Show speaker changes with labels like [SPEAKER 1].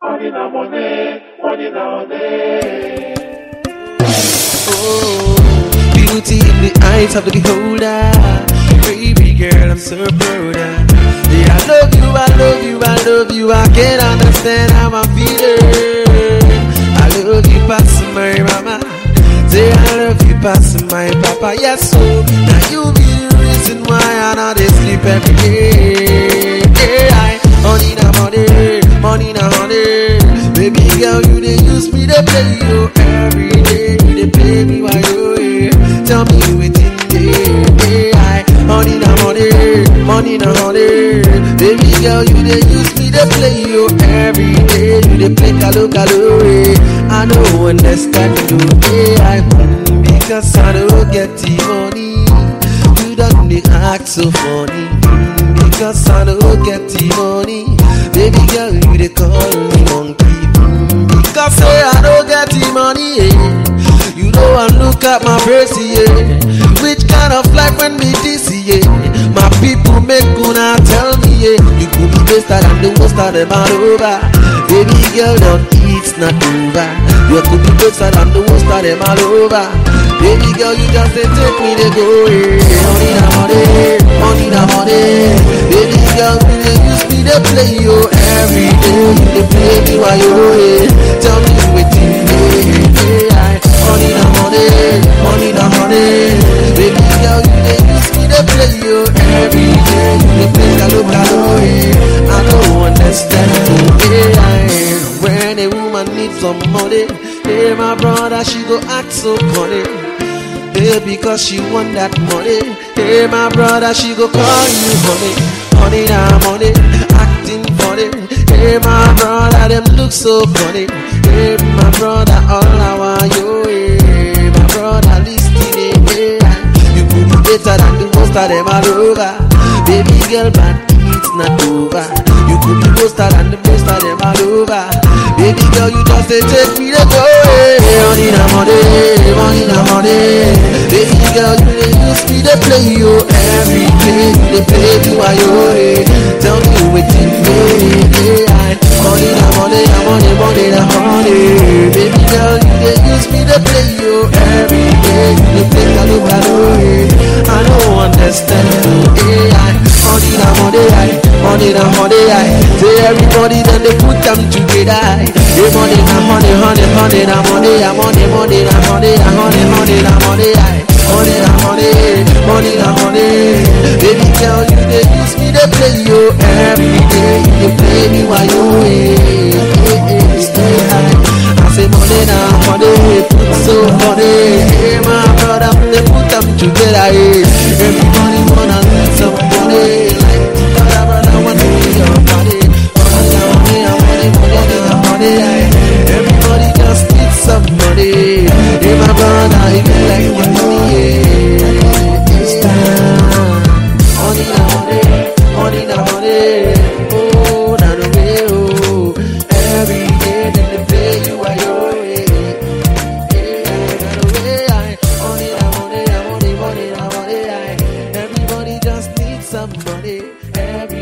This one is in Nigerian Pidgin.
[SPEAKER 1] Money na money, money na money.
[SPEAKER 2] Oh, beauty in the eyes of the beholder. Baby girl, I'm so proud. of. Yeah, I love you, I love you, I love you. I can't understand how I'm feeling. I love you, past my mama. Say I love you, past my papa. Yes, so now you be the reason why I not dey sleep every day. Yeah, I, money na money, money na honey. Baby girl, you dey use me, they play you every day. You dey play me while you here. Tell me wetin dey. Yeah, I, money na money, money na honey. Baby girl, you dey use me, they play you every day. You dey play kalo kalo. eh. I know understand you. Yeah, I, mm, because I don't get the money. You don't dey act so funny mm, Because I don't get the money Baby girl, you dey call me monkey mm, Because say I don't get the money yeah. You know I look at my face yeah. Which kind of life when me this yeah. My people make gonna tell me yeah. You could be better than the most of them all over Baby girl, don't it's not over You could be better than the most of them all over Baby girl, you just say take me to go eh. Money na money, money na money. Baby girl, you dey use me to play you every day. You dey play me while you away. Tell me wetin dey. Yeah, money na money, money na money. Baby girl, you dey use me to play you every day. You dey play kalo kalo eh. I don't understand you. Yeah, when a woman needs some money, hey my brother, she go act so funny. Hey, because she want that money. Hey, my brother, she go call you honey. Honey, now money, acting funny. Hey, my brother, them look so funny. Hey, my brother, all I want you. Hey, my brother, listening. Hey, you could be better than the most of them all over. Baby girl, but it's not over. You could be better than the most of them all over. Baby girl, you just say take me to go. Hey, money na money, money na money. Baby girl, you dey use me to play you every day. You dey play me while you away. Tell me wetin dey. Yeah, money na money, na money, money na money. Baby girl, you dey use me to play you every day. You dey play kalo kalo. eh. I don't understand you. Yeah, money na money, aye. money na money. aye. Say everybody then they put them together. aye. Hey, money na money, honey, honey na money, ah, money, money na money, ah, honey, honey na money. aye. Money na money, money na money. Baby girl, you dey use me to play you every day. You dey play me while you away. Hey, hey, stay high. I say money na money, put so money. Hey, my brother, they put them together. Hey. Everybody wanna get some money. Like brother, brother, want to be your body. Money na money, na money, money na money. aye. Everybody just need some money. Hey, my brother, if you like your money, yeah, it's time. Money na money, money na money. Oh, na the way, oh. Every day that they pay you while you're away. Yeah, na the way, aye. Money na money, na money, money na money, aye. Everybody just needs some money. Every